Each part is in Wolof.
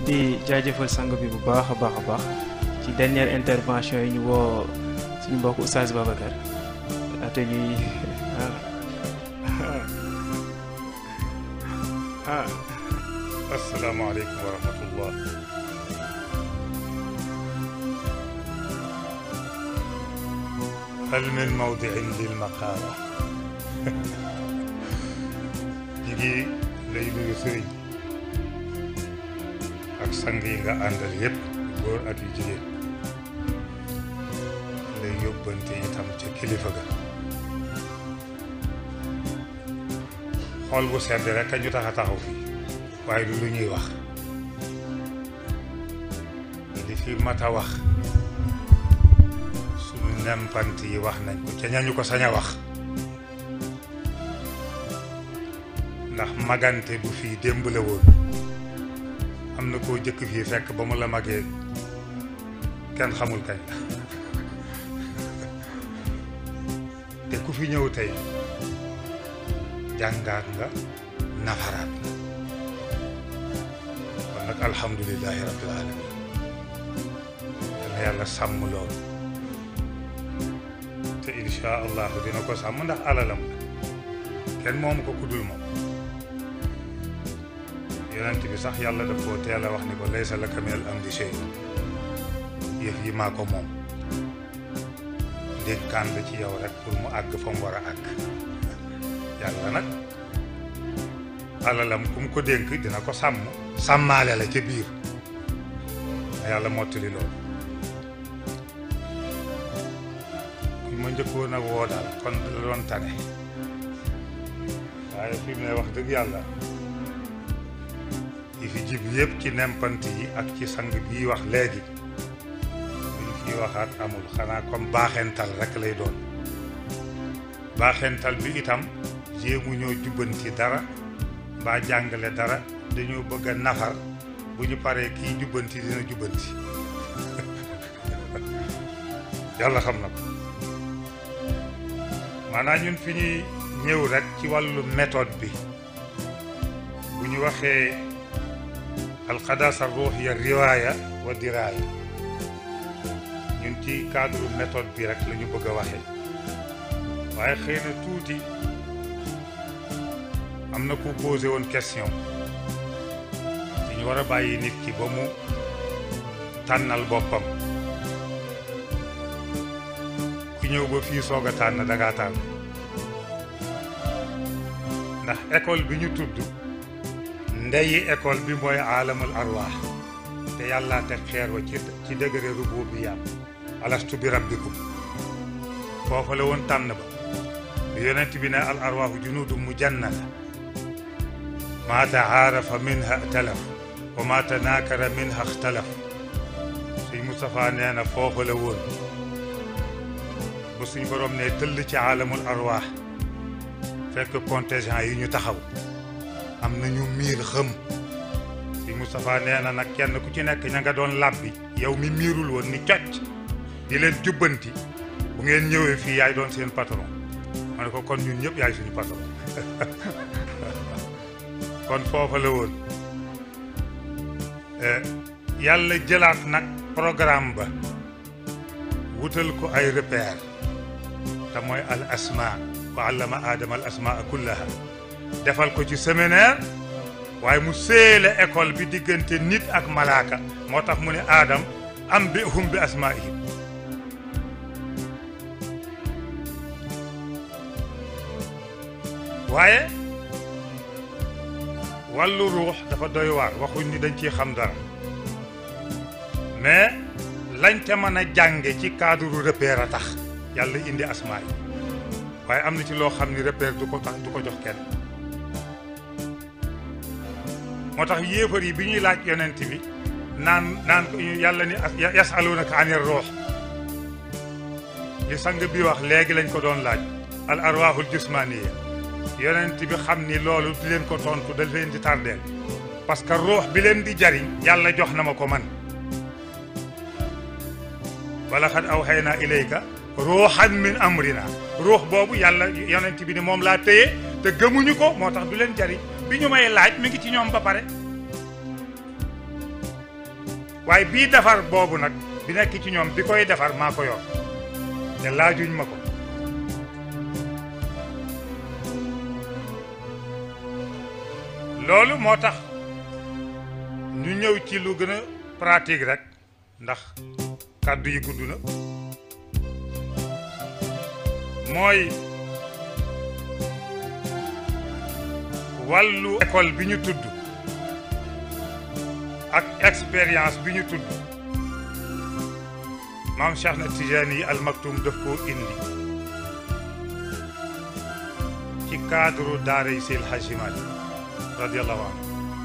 di jaajëfal sang bi bu baax a baax a baax ci dernière intervention yi ñu woo suñu mbokk Oustaz Babacar ate ñuy ah asalaamaaleykum wa rahmatullah hal min mawdiin lil maqaala ñi ngi lay nuyu sëriñ ak sang yi nga àndal yépp góor ak yu jigéen lay yóbbante itam ca kilifa ga xool bu sedd rek a ñu tax a taxaw fii waaye du lu ñuy wax li fi mat a wax suñu nempant yi wax nañ ko ca ñañu ko sañ a wax ndax magante bu fii démb la woon am na koo jëkk fii fekk ba mu la magee kenn xamul kañ la te ku fi ñëw tey jàngaat nga nafaraat nga kon nag alhamdulilahi rabbil alamin yal na yàlla sàmm loolu te insha allahu dina ko sàmm ndax alalam la kenn moomu ko kuddul moom yonent bi sax yàlla daf koo teel a wax ni ko laysa laka minal amri shay yëf yi maa ko moom ndénkaan la ci yow rek pour mu àgg fa mu war a àgg yàlla nag alalam ku mu ko dénk dina ko sàmm sàmmaale la ca biir yàlla mottali loolu ku ma njëkkoon a woo daal kon la doon tane waaye fi mu ne wax dëgg yàlla yi fi jib yëpp ci nempant yi ak ci sang bii wax léegi luñ fi waxaat amul xanaa comme baaxental rek lay doon baaxental bi itam jéemu ñoo jubbanti dara mbaa jàngale dara dañoo bëgg a nafar bu ñu paree kii jubbanti dina jubbanti yàlla xam na ko maanaam ñun fi ñuy ñëw rek ci wàllu méthode bi bu ñu waxee alxadaasa ruuxiya riwaaya wa diraaya ñun ci cadre méthode bi rek la ñu bëgg a waxee waaye xëy na tuuti am na ku posé woon question ci ñu war a bàyyi nit ki ba mu tànnal boppam ku ñëw ba fii soog a tànn dangaa tànn ndax école bi ñu tudd ndeyi école bi mooy aalamul arwaax te yàlla teg xeer wa ci ci degré rububiyya alastu bi rabbikum foofa la woon tànn ba bi yonent bi ne al arwaaxu junuudu mujannada maa taarafa minha talaf wa maa tanaakara minha xtalaf suñ Moustapha nee na foofa la woon ba suñ borom ne tëll ci aalamul arwaax fekk contingent yi ñu taxaw am na ñu miir xëm suñ Moustapha nee na nag kenn ku ci nekk ña nga doon làbbi yow mi miirul woon ni cocc di leen jubbanti bu ngeen ñëwee fii yaay doon seen patron ma ne ko kon ñun ñëpp yaay suñu patron kon foofa la woon yàlla jëlaat nag programme ba wutal ko ay repère te mooy al asma wa allama aadama al asmaa kullaha defal ko ci séminaire waaye mu séele école bi diggante nit ak malaaka moo tax mu ne aadam am bi hum bi asmaihim waaye wàllu ruux dafa doy waar waxuñ ni dañ ciy xam dara mais lañ ca mën a jànge ci cadre repère a tax yàlla indi asmaa yi waaye am na ci loo xam ni repère du ko tax du ko jox kenn moo tax yéefar yi bi ñuy laaj yonent bi naan naan yàlla ni yasalunaka anir ruux li sang bi wax léegi lañ ko doon laaj al arwaahul jismaniya yonent bi xam ni loolu di leen ko tontu da leen di tardeel parce que ruux bi leen di jariñ yàlla jox na ma ko man wala xad awxaynaa ilayka ruuxan min amrina ruux boobu yàlla yonent bi ni moom laa téye te gëmuñu ko moo tax du leen jariñ bi ñu may laaj mi ngi ci ñoom ba pare waaye bii defar boobu nag bi nekk ci ñoom bi koy defar maa ko yor te laajuñ ma ko loolu moo tax ñu ñëw ci lu gën a pratique rek ndax kàddu yi gudd na mooy wàllu école bi ñu tudd ak expérience bi ñu tudd maam Cheikh na Tijaani yi Al Maktoum daf koo indi ci cadre daara yi Seydi El Hadji Malick radiyallahu anhu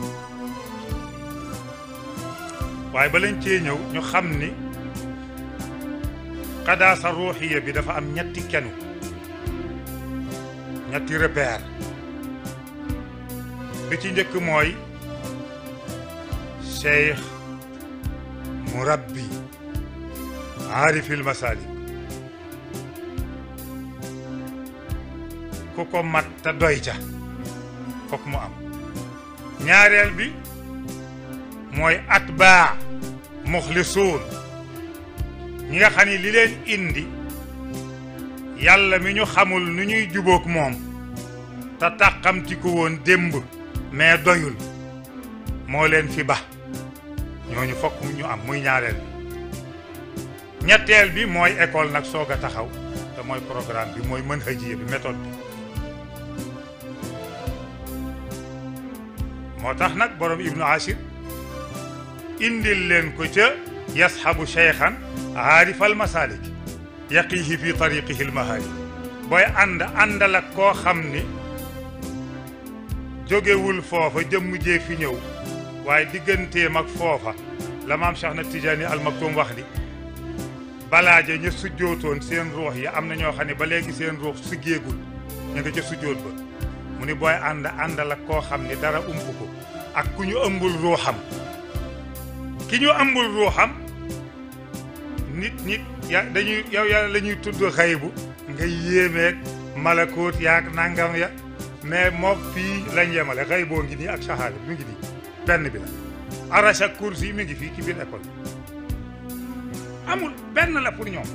waaye ba lañ cee ñëw ñu xam ni xadaasa ruuxiya bi dafa am ñetti kenu ñetti repère bi ci njëkk mooy cheikh murabbi aarifil masalik ku ko mat te doy ca fokk mu am ñaareel bi mooy atbaa muxlisuun ñi nga xam ni li leen indi yàlla mi ñu xamul nu ñuy jubóog moom te tàqamti ko woon démb mais doyul moo leen fi ba ñooñu fokk ñu am muy ñaareel bi ñetteel bi mooy école nag soog a taxaw te mooy programme bi mooy mën hajiya bi méthode bi moo tax nag borom ibnu ashir indil leen ko ca yasxabu cheikhan aarifal masalik yaqihi fi tariqihi lmahaari booy ànd àndal ak koo xam ni jógewul foofa jëmm jee fi ñëw waaye digganteem ak foofa la maam Cheikh na Tijaani Al Maktoum wax di balaaja ña sujjootoon seen ruux yi am na ñoo xam ne ba léegi seen ruux sujjeegul ñu nga ca sujjoot ba mu ni booy ànd àndal ak koo xam ni dara ump ko ak ku ñu ëmbul ruuxam ki ñu ëmbul ruuxam nit nit ya dañuy yow yàlla la ñuy tudd xaybu nga yéemeeg malakoot yaag nangam ya mais mook fii lañ yemale xayboo ngi nii ak sahaada mi ngi nii benn bi la arasha kursi mi ngi fii ci biir école amul benn la pour ñoom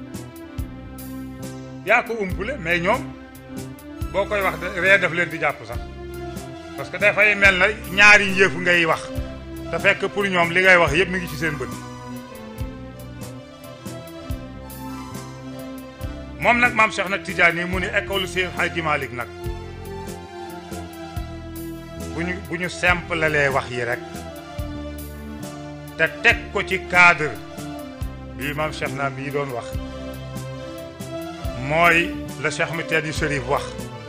yaa ko umpule mais ñoom boo koy wax ree def leen di jàpp sax parce que dafay mel na ñaari njëf ngay wax te fekk pour ñoom li ngay wax yëpp mi ngi ci seen bët moom nag maam Cheikh nag Tidiane mu ni école Seydi Hadji Malick nag bu ñu bu ñu simple lee wax yi rek te teg ko ci cadre bii maam Cheikh naa bii doon wax mooy la Cheikh mi tedd Chérif wax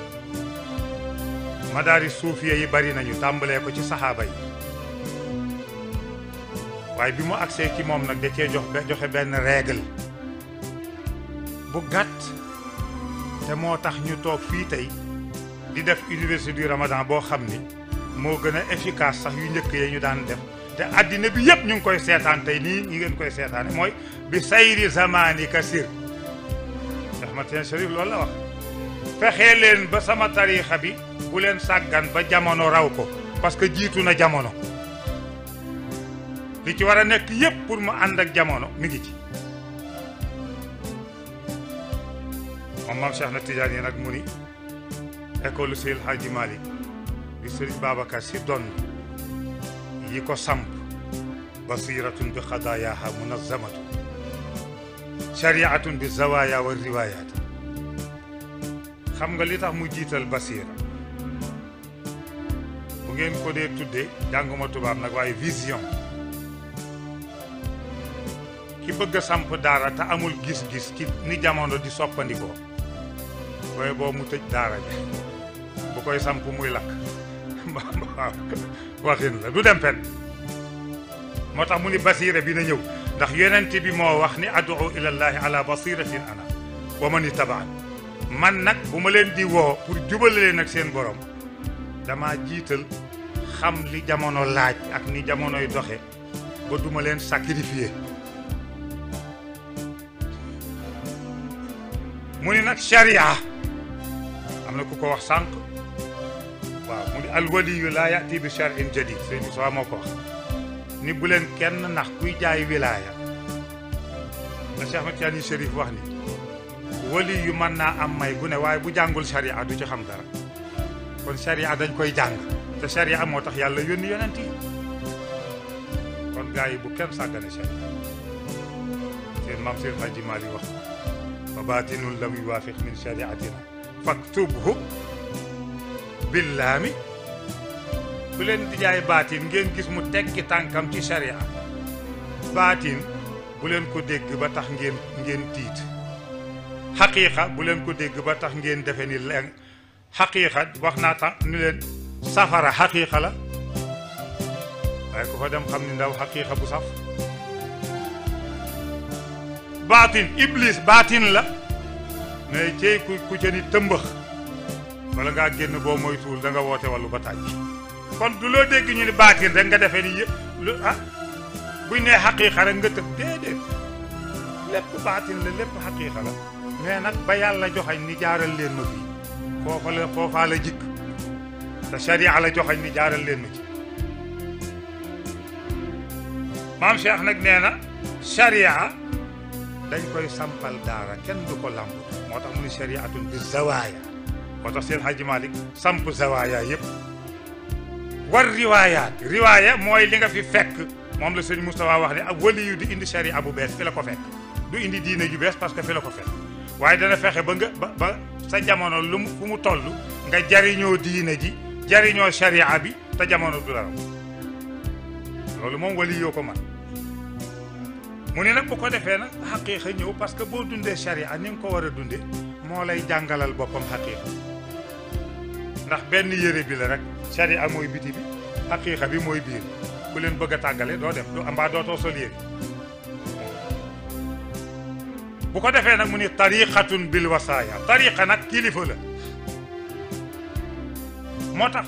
madaari suufiya yi bari nañu tàmbalee ko ci saxaaba yi waaye bi mu agsee ci moom nag da cee jox joxe benn règle bu gàtt te moo tax ñu toog fii tey di def université du Ramadan boo xam ni moo gën a efficace sax yu njëkk yi ñu daan def te addina bi yëpp ñu ngi koy seetaan tey nii ñi ngeen koy seetaane mooy bi sayri zamani kasir Ahmad Tijaan Chérif loolu la wax fexee leen ba sama tariixa bi bu leen sàggan ba jamono raw ko parce que jiitu na jamono li ci war a nekk yëpp pour mu ànd ak jamono mi ngi ci moom maam Cheikh na Tidiane yi nag mu ni école Seydi El Hadji Malick bi Sëriñ Babacar Si doon yi ko samp basiratun bi xadaayaha munazamatu shariatun bi zawaya wa riwayat xam nga li tax mu jiital basira bu ngeen ko dee tuddee jànguma tubaab nag waaye vision ki bëgg a samp daara te amul gis-gis ci ni jamono di soppandikoo booy boo mu tëj daara ji bu koy samp muy lakk waaw waxin la du dem fen moo tax mu ni basira bi na ñëw ndax yonent bi moo wax ni adu ilallahi ala basiratin ana wa man itabaan man nag bu ma leen di woo pour jubale leen ak seen borom dama jiital xam li jamono laaj ak ni jamonoy doxe ba duma leen sacrifier mu ni nag sharia am na ku ko wax sànq waaw mu ni alwaliyu laa yati bi charin jadid sëñ Moussa moo ko wax ni bu leen kenn nax kuy jaay wilaaya la Cheikh Ahmed Tidiane Chérif wax ni wali yu mën naa am may gu ne waaye bu jàngul sharia du ci xam dara kon sharia dañ koy jàng te sharia moo tax yàlla yónni yonent yi kon gars yi bu kenn sàggane sharia seen maam seen Hadji Mali wax fa baatinun lam yuwaafiq min shariatina faktubhu billaami bu leen di jaay baatin ngeen gis mu tekki tànkam ci sharia baatin bu leen ko dégg ba tax ngeen ngeen tiit xaqiiqa bu leen ko dégg ba tax ngeen defe ni leen xaqiiqa wax naa tax ni leen safara xaqiiqa la waaye ku fa dem xam ni ndaw xaqiiqa bu saf baatin iblis baatin la mais cey ku ku ca ni tëmbax wala ngaa génn boo moytuwul da nga woote wàllu ba tàjj kon du loo dégg ñu ni baatin rek nga defee ni yëpp lu ah buñ nee xaqiiqa rek nga tëb déedéet lépp baatin la lépp xaqiiqa la mais nag ba yàlla joxañ ni jaaral leen ma fii foofa la foofaa la jikk te sharia la joxañ ni jaaral leen ma ci maam Cheikh nag nee na sharia dañ koy sampal daara kenn du ko lamb moo tax mu ni shariatun bi zawaaya moo tax seen Hadji Malick samp zawaaya yëpp war riwaayaat riwaaya mooy li nga fi fekk moom la sëñ Moustapha wax ne ab wali yu di indi sharia bu bees fi la ko fekk du indi diine ju bees parce que fi la ko fekk waaye dana fexe ba nga ba ba sa jamono lu mu fu mu toll nga jariñoo diine ji jariñoo sharia bi te jamono du la raw loolu moom wali yoo ko man mu ne nag bu ko defee nag xaqiiqa ñëw parce que boo dundee sharia ni nga ko war a dundee moo lay jàngalal boppam xaqiiqa ndax benn yére bi la rek sharia mooy biti bi xaqiiqa bi mooy biir ku leen bëgg a tàggale doo dem doo mbaa dootoo sol yére bu ko defee nag mu ni tariqatun bil wasaaya tariqa nag kilifa la moo tax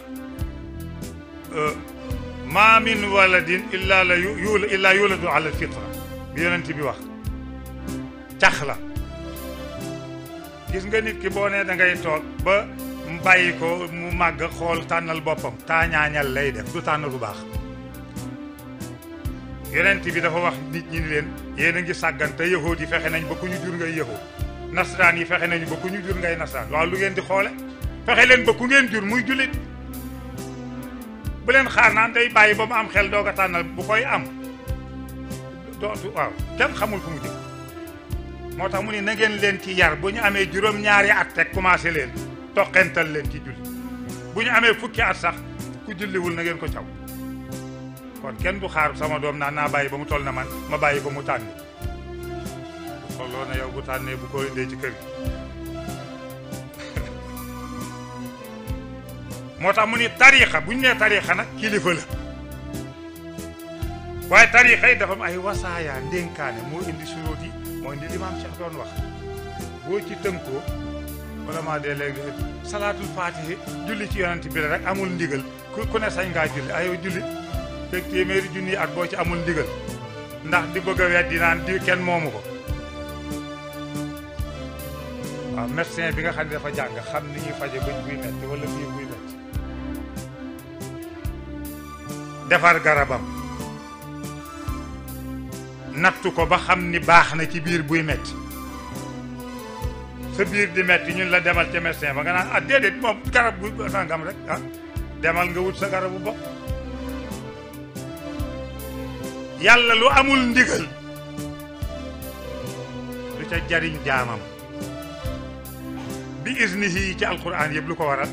maa min waladin illa la yu illa yuladu ala alfitra bi yonent bi wax cax la gis nga nit ki boo nee da ngay toog ba mu bàyyi ko mu màgg xool tànnal boppam taañaañal lay def du tànn lu baax yonent bi dafa wax nit ñi ni leen yéen a ngi sàggan te yahood yi fexe nañ ba ku ñu jur ngay yahood nasaraan yi fexe nañu ba ku ñu jur ngay nasaraan waaw lu ngeen di xoole fexe leen ba ku ngeen jur muy jullit bu leen xaar naan day bàyyi ba mu am xel doog a tànnal bu koy am dootu waaw kenn xamul fu mu jëm moo tax mu ne na ngeen leen ci yar bu ñu amee juróom-ñaari at teg commencé leen toqental leen ci julli bu ñu amee fukki at sax ku julliwul na ngeen ko caw kon kenn du xaar sama doom naan naa bàyyi ba mu toll na man ma bàyyi ba mu tànni bu tolloo na yow bu tànnee bu ko indee ci kër gi moo tax mu ni tariixa bu ñu nee tariixa nag kilifa la waaye tariixa yi dafa am ay wasaaya ndénkaane moo indi suróot yi moo indi li maam Cheikh doon wax boo ci tënkoo wala maa dee léegi salaatul faatihi julli ci yonent bi la rek amul ndigal ku ku ne sañ ngaa julli ayow julli fekk téeméeri junni at boo ci amul ndigal ndax di bëgg a weddi naan di kenn moomu ko waaw médecin bi nga xam ne dafa jàng xam ni ñuy faje bëñ buy metti wala biir buy metti defar garabam nattu ko ba xam ni baax na ci biir buy metti sa biir di metti ñun la demal ca médecin ba nga naan ah déedéet moom garab gu sangam rek ah demal nga wut sa garabu bopp yàlla lu amul ndigal du ca jariñ jaamam bi isnihi ci alquran yëpp lu ko waral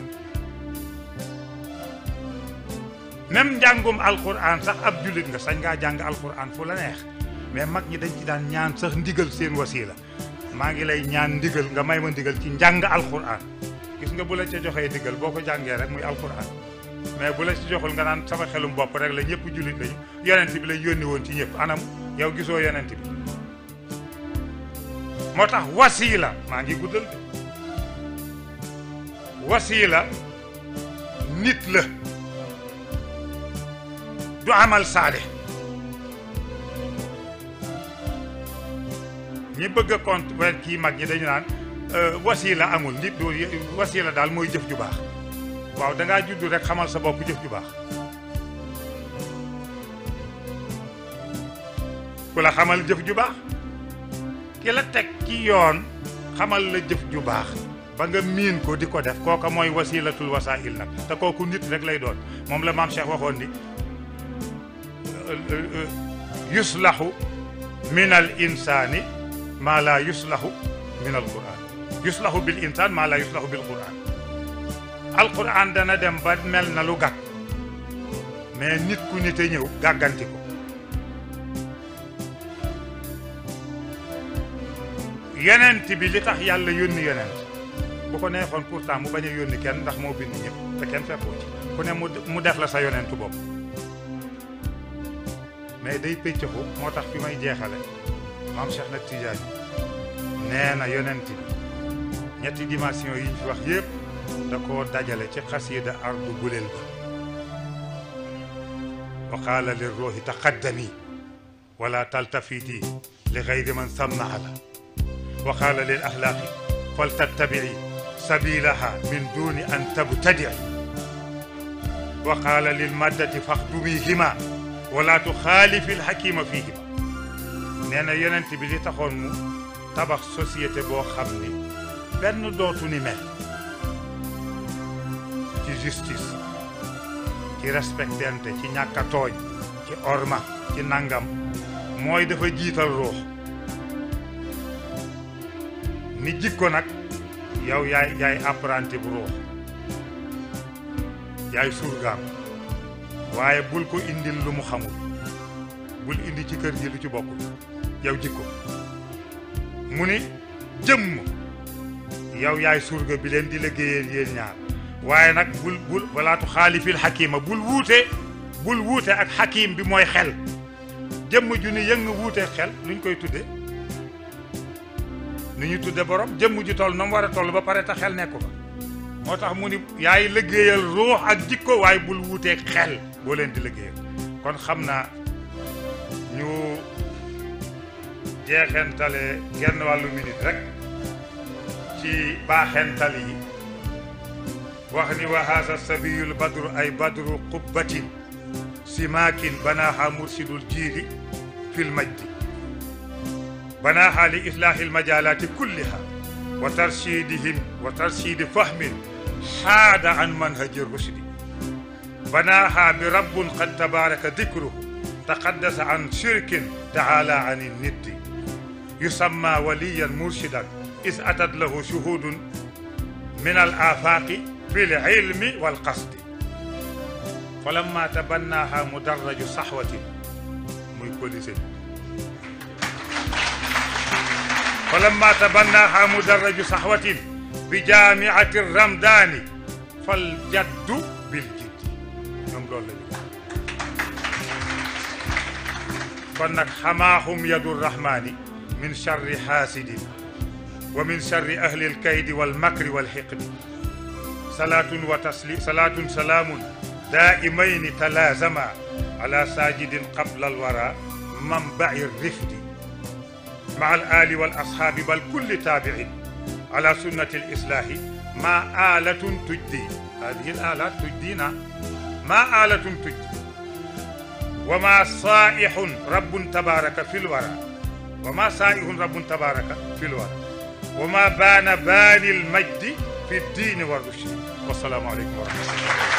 même njàngum alquran sax ab jullit nga sañ ngaa jàng alquran fu la neex mais mag ñi dañ ci daan ñaan sax ndigal seen wasiila maa ngi lay ñaan ndigal nga may ma ndigal ci njàng alquran gis nga bu la ca joxee ndigal boo ko jàngee rek muy alquran mais bu la ci joxul nga naan sama xelum bopp rek la ñëpp jullit lañu yonent bi la yónni woon ci ñëpp anam yow gisoo yonent bi moo tax wasiila maa ngi guddal de wasiila nit la du amal saale ñi bëgg a compte weer kii mag ñi dañu naan wasiila amul nit du wasiila daal mooy jëf ju baax waaw dangaa juddu rek xamal sa bopp jëf ju baax ku la xamal jëf ju baax ki la teg ci yoon xamal la jëf ju baax ba nga miin ko di ko def kooka mooy wasilatul wasail nag te kooku nit rek lay doon moom la maam Cheikh waxoon ni yuslahu min al insani maa laa yuslahu min al quran yuslahu bil insan maa laa yuslahu bil quran al quran dana dem ba mel na lu gàtt mais nit ku nit a ñëw gàgganti ko yonent bi li tax yàlla yónni yonent bu ko neexoon pourtant mu bañ a yónni kenn ndax moo bind ñëpp te kenn fekkoo ci ku ne mu mu def la sa yonentu bopp mais day pëccëxu moo tax fi may jeexale maam Cheikh nag Tidiane nee na yonent bi ñetti dimension yi ñu fi wax yëpp da koo dajale ci xasiida ardu guleel ba wa qaala lir ruuhi taqaddami wala taltafiti li gayri man sammaa la wa qaala lil axlaaqi fal tattabici sabilaha min duni an tabtadici wa qaala lil maddati faxdumihima wala tuxaalifi lxakima fihima nee na yonent bi li taxoon mu tabax société boo xam ni benn dootu ni mel ci justice ci respectante ci ñàkk a tooñ ci orma ci nangam mooy dafa jiital ruux ni jikko nag yow yaay yaay apprenti bu ruux yaay surgaam waaye bul ko indil lu mu xamul bul indi ci kër gi lu ci bokkul yow jikko mu ni jëmm yow yaay surga bi leen di liggéeyal yéen ñaar waaye nag bul bul walaatu xaalifil xakima bul wuute bul wuute ak xakim bi mooy xel jëmm ju ni yëng wuute xel nuñ koy tudde nu ñu tudde borom jëmm ju toll na mu war a toll ba pare te xel nekku fa moo tax mu ni yaay liggéeyal ruux ak jikko waaye bul wuuteeg xel boo leen di liggéeyal kon xam naa ñu jeexentale genn wàllu minute rek ci baaxental yi wax ni wa haasa sabiyul badru ay badru qubbatin simaakin banaaha mursidul jiili fil majdi banaaha li islaahi almajaalaati kulliha wa tarshidihim wa tarshidi fahmin xaada an manhaji rushdi banaaha bi rabbun qad tabaraka dikruhu taqaddasa an shirkin taala an niddi yusamma waliyan murshidan is atat lahu shuhudun min al afaaqi fi l ilmi wal qasdi falamma tabannaha mudarraju saxwatin muy polise falamma tabannaha mudarraju saxwatin bi jaamiati ramdaani fal jaddu bil jiddi ñoom loolu la ñu kon nag xamaahum yadu rahmaani min charri xaasidin wa min charri ahli alkaydi walmakri walxiqdi salaatun wa taslim salaatun salaamun daa'imayni talaazama ala saajidin qabla alwara manbaci rifdi maa alaali walasxaabi bal kulli taabicin ala sunnati alislaahi maa aalatun tujdi hadihi alaalaat tujdina maa aalatun tujdi wa maa saa'ixun rabbun tabaaraka fi lwara wa maa saa'ixun rabbun tabaaraka fi lwara wa maa baana baani lmajdi fi ddiini wa rushdi wassalaamu aleykum wa rahmatullah